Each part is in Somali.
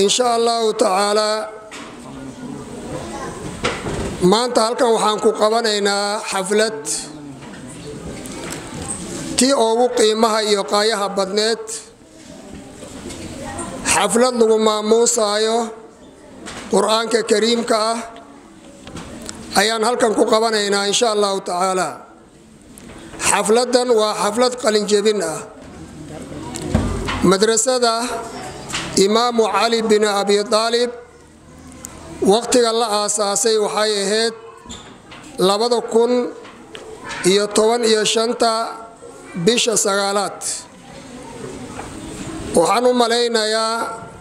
insha allahu tacaalaa maanta halkan waxaan ku qabanaynaa xaflad tii ugu qiimaha iyo qaayaha badneed xaflad lagu maamuusaayo qur-aanka kariimka ah ayaan halkan ku qabanaynaa insha allahu tacaala xafladdan waa xaflad qalinjebin ah madrasada imaamu cali bin abi aalib waqtiga la aasaasay waxay ahayd labada kun iyo toban iyo shanta bisha sagaalaad waxaan u malaynayaa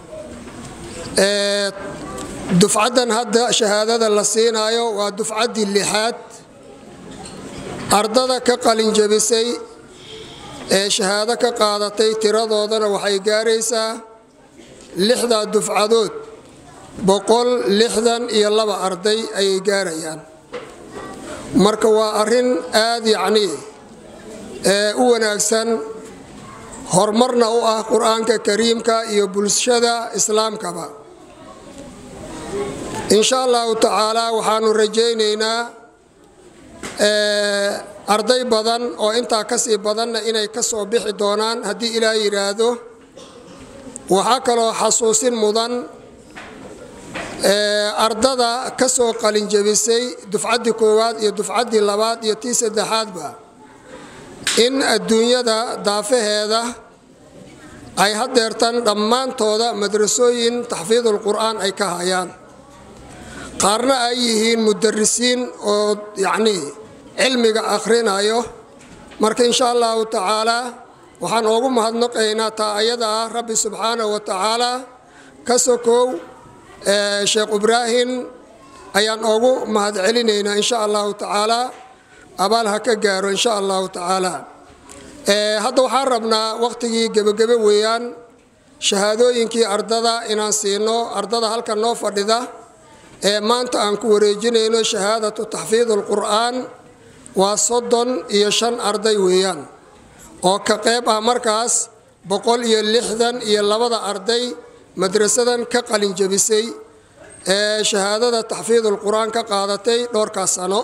dufcaddan hadda shahaadada la siinaayo waa dufcaddii lixaad ardada ka qalinjabisay ee shahaado ka qaadatay tiradoodana waxay gaaraysaa lixdaa dufcadood boqol lixdan iyo laba arday ayay gaarayaan marka waa arrin aad yacnii u wanaagsan horumarna u ah qur-aanka kariimka iyo bulshada islaamkaba insha allahu tacaala waxaanu rajaynaynaa arday badan oo intaa kasii badanna inay ka soo bixi doonaan haddii ilaah yidhaahdo waxaa kaloo xasuusin mudan ardada ka soo qalinjabisay dufcaddii koowaad iyo dufcaddii labaad iyo tii saddexaadba in adduunyada daafaheeda ay hadeertan dhammaantooda madrasooyin taxfiidul qur'aan ay ka hayaan qaarna ay yihiin mudarisiin oo yacnii cilmiga akhrinayo marka insha allahu tacaalaa waxaan oogu mahadnaqaynaa taa ayada ah rabbi subxaanahu wa tacaalaa ka sokow sheekh ibraahim ayaan oogu mahad celinaynaa insha allahu tacaalaa abaal ha ka gaaro insha allahu tacaalaa hadda waxaan rabnaa waqtigii gebagebe weeyaan shahaadooyinkii ardada inaan siino ardada halkan noo fadhida ee maanta aan ku wareejinayno shahaadatu taxfiid alqur'aan waa soddon iyo shan arday weeyaan oo ka qayb ah markaas boqol iyo lixdan iyo labada arday madrasadan ka qalinjabisay ee shahaadada taxfiidul qur-aan ka qaadatay dhowrkaas sano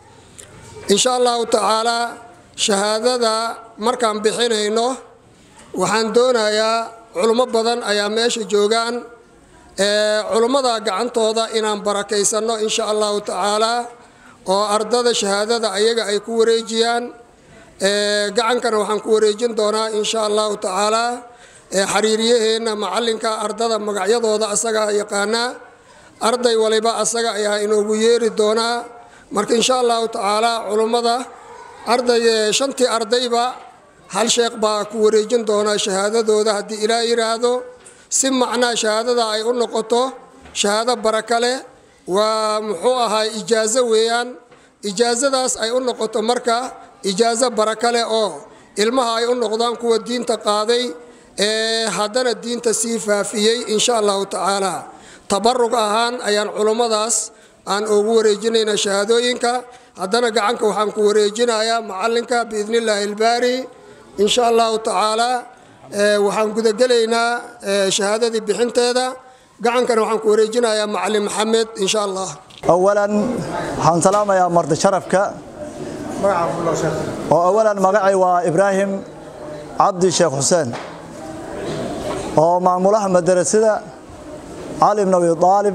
insha allahu tacaalaa shahaadada markaan bixinayno waxaan doonayaa culummo badan ayaa meesha joogaan culummada gacantooda inaan barakaysanno insha allahu tacaalaa oo ardada shahaadada ayaga ay ku wareejiyaan gacankana waxaan ku wareejin doonaa insha allahu tacaalaa xariiriyaheenna macalinka ardada magacyadooda asaga yaqaanaa arday waliba asaga ayaa inoogu yeeri doonaa marka insha allahu tacaalaa culummada arday shantii ardayba hal sheekh baa ku wareejin doonaa shahaadadooda haddii ilaa yidhaahdo si macnaa shahaadada ay u noqoto shahaado baraka leh waa muxuu ahaa ijaazo weeyaan ijaazadaas ay u noqoto marka ijaazo baraka leh oo ilmaha ay u noqdaan kuwa diinta qaaday ee haddana diinta sii faafiyey insha allahu tacaala tabarug ahaan ayaan culummadaas aan ugu wareejinayna shahaadooyinka haddana gacanka waxaan ku wareejinayaa macalinka biidni illaahi ilbaari insha allahu tacaalaa waxaan gudagelaynaa shahaadadii bixinteeda gacankana waxaan ku wareejinayaa macalin maxamed insha allah awalan waxaan salaamayaa marti sharafka oo awalan magacay waa ibraahim cabdi sheekh xuseen oo maamulaha madarasada cali bn abi aalib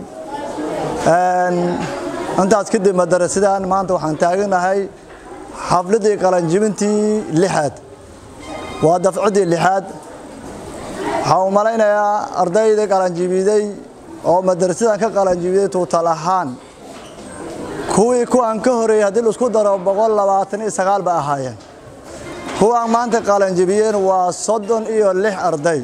intaas kadib madarasadan maanta waxaan taaganahay xafladii qalanjibintii lixaad waa dafcidii lixaad waxaan u malaynayaa ardayda qalanjibiday oo madarasadan ka qalanjibiday tuutal ahaan kuwii kuwaan ka horeeyey haddii laisku daro boqol labaatan iyo sagaal ba ahaayeen kuwaan maanta qalanjibiyeen waa soddon iyo lix arday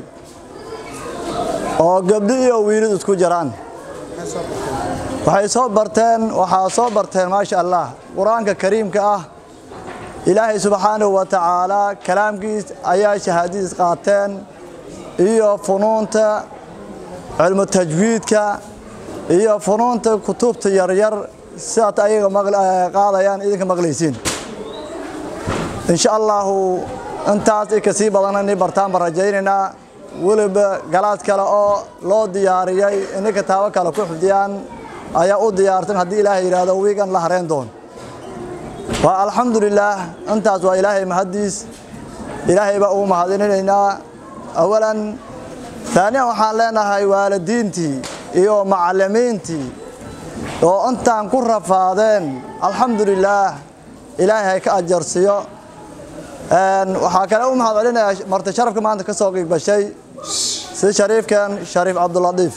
oo gabdho iyo wiilid isku jiraan waxay soo barteen waxaa soo barteen maasha allah qur-aanka kariimka ah ilaahay subxaanahu wa tacaalaa kalaamkiis ayaa shahaadadiis qaateen iyo funuunta cilmu tajwiidka iyo funuunta kutubta yaryar sidaad ayaga qaadayaan idinka maqlaysiin insha allahu intaas i kasii badanani bartaan baan rajaynaynaa weliba galaad kale oo loo diyaariyey inay kitaabo kale ku xifdiyaan ayaa u diyaartan haddii ilaahay yidhaahdo wiigan la hareen doon waa alxamdulilaah intaas waa ilaahay mahaddiis ilaahay baa ugu mahadininaynaa awalan taaniyan waxaan leenahay waalidiintii iyo macallimiintii oo intaan ku rafaadeen alxamdulilaah ilaahay ka ajarsiyo waxaa kale u mahad celinayaa marti sharafka maanta ka soo qiigbashay si shariifkan shariif cabduladiif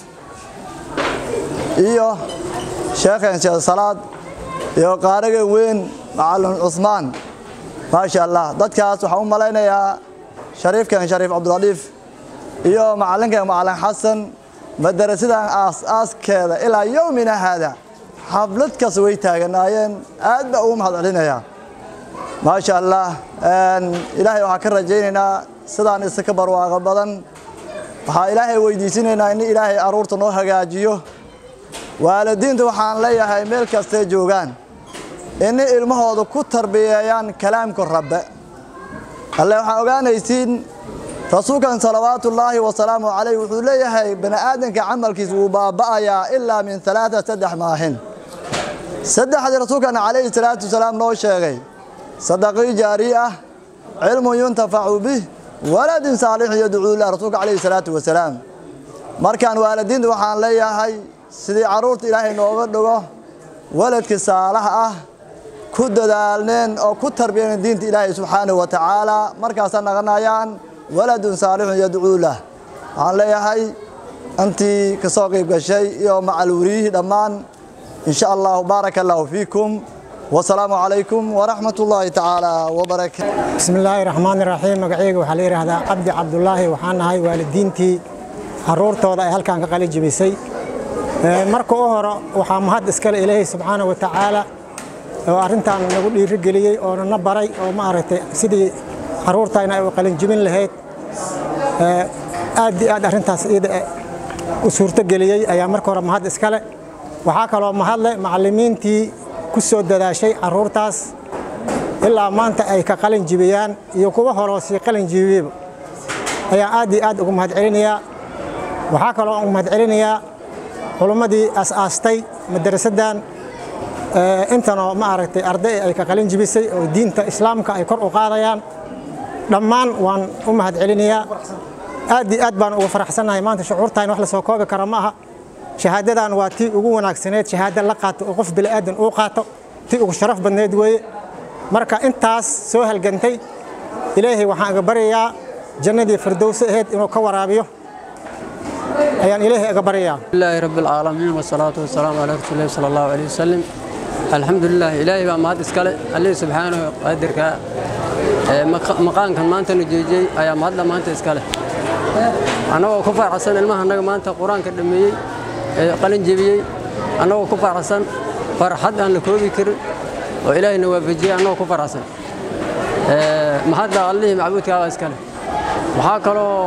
iyo sheekhan sheekh salaad iyo qaarigan weyn macalin cusmaan maasha allah dadkaas waxaan u malaynayaa shariifkan shariif cabduladiif iyo macalinkan macalin xasan madarasidan aas-aaskeeda ilaa yowmina haada xaflad kas way taaganaayeen aad baa ugu mahad celinayaa maasha allah ilaahay waxaan ka rajaynaynaa sidaan isaka barwaaqo badan waxaa ilaahay weydiisinaynaa in ilaahay aruurta noo hagaajiyo waalidiinta waxaan leeyahay meel kastay joogaan inay ilmahooda ku tarbiyeeyaan kalaamka rabbe alle waxaan ogaanaysiin rasuulkan salawaatullaahi wasalaamu calayh wuxuu leeyahay bani aadamka camalkiisa wuu baaba'ayaa ilaa min alaaa saddex maahin saddexdii rasuulkan calayhi salaatu wasalaam noo sheegay sadaqii jaari ah cilmun yuntafacu bih waladin saalixun yadcuu lah rasuulka calayhi salaatu wasalaam markaan waalidiinta waxaan leeyahay sidii carruurta ilaahay nooga dhigo waladka saalaha ah ku dadaalneen oo ku tarbiyaneen diinta ilaahay subxaanahu wa tacaala markaasa naqanayaan waladun saalixun yadcuu lah waxaan leeyahay intii ka soo qayb gashay iyo macalwuriyihii dhammaan in sha allahu baaraka allahu fiikum wasalaamu calaykum waraxmat ullaahi tacaala wabarakaatu bismi illaahi raxmaan iraxiim magacayga waxaa la yidhaahdaa cabdi cabdulaahi waxaan nahay waalidiintii caruurtooda ay halkan ka qali jibisay marka u hore waxaa mahad iskale ilaahay subxaana wa tacaala oo arrintan nagu dhiirigeliyey oona na baray oo maaragtay sidii caruurtayna ay u qalinjibin lahayd aad iyo aad arrintaas iyada u suurtogeliyey ayaa marka hore mahad iskale waxaa kaloo mahadle macallimiintii ku soo dadaashay caruurtaas ilaa maanta ay ka qalin jibiyaan iyo kuwa horoo sii qalin jibiyeyba ayaan aad iyo aad ugu mahad celinayaa waxaa kaloo ugu mahad celinayaa culummadii as-aastay madarasaddan intanoo ma aragtay arday ay ka qalin jibisay oo diinta islaamka ay kor u qaadayaan dhammaan waan u mahad celinayaa aad iyo aad baan ugu faraxsannahay maanta shucuurtaan wax la soo koobi kara ma aha shahaadadan waa tii ugu wanaagsaneed shahaado la qaato oo qof bini'aadan uu qaato tii ugu sharaf badneed weeye marka intaas soo halgantay ilaahay waxaan iga baryayaa jannadii firdowsi ahayd inuu ka waraabiyo ayaan ilaahay iga baryayaa لله رب العالمين والصلاة والسلام على رسول الله صلى الله عليه وسلم الحمد لله إلهي بقى مهد إسكالي الله سبحانه قادرك مقام كان مانتا نجيجي أيا مهد مانتا إسكالي أنا وكفر حسن المها أنك مانتا قرآن كدميي قلن جبيي أنا وكفر حسن فرحد أن لكوبي كر وإلهي نوافجي أنا وكفر حسن مهد الله معبود كاوا إسكالي وحاكلو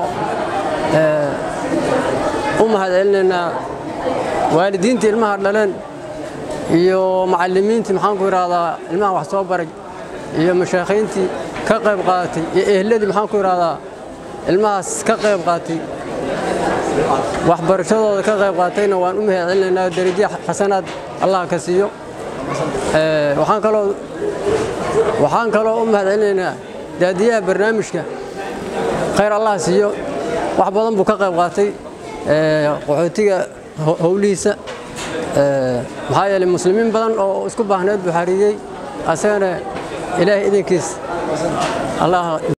u mahad celinaynaa waalidiintii ilmaha dhaleen iyo macallimiintii maxaanku idhahdaa ilmaha wax soo baray iyo mashaakhiintii ka qayb qaadatay iyo ehladii maxaanku idhahdaa ilmahaas ka qayb qaatay waxbarashadooda ka qayb qaatayna waan u mahad celinaynaa darajo xasanaad allah ka siiyo waxaan kaloo waxaan kaloo u mahad celinaynaa daadiyaha barnaamijka khayr allah siiyo wax badan buu ka qayb qaatay qaxootiga howlihiisa maxaa yeelay muslimiin badan oo isku baahneed buu xariiriyey asagana ilaahay idinkiis allah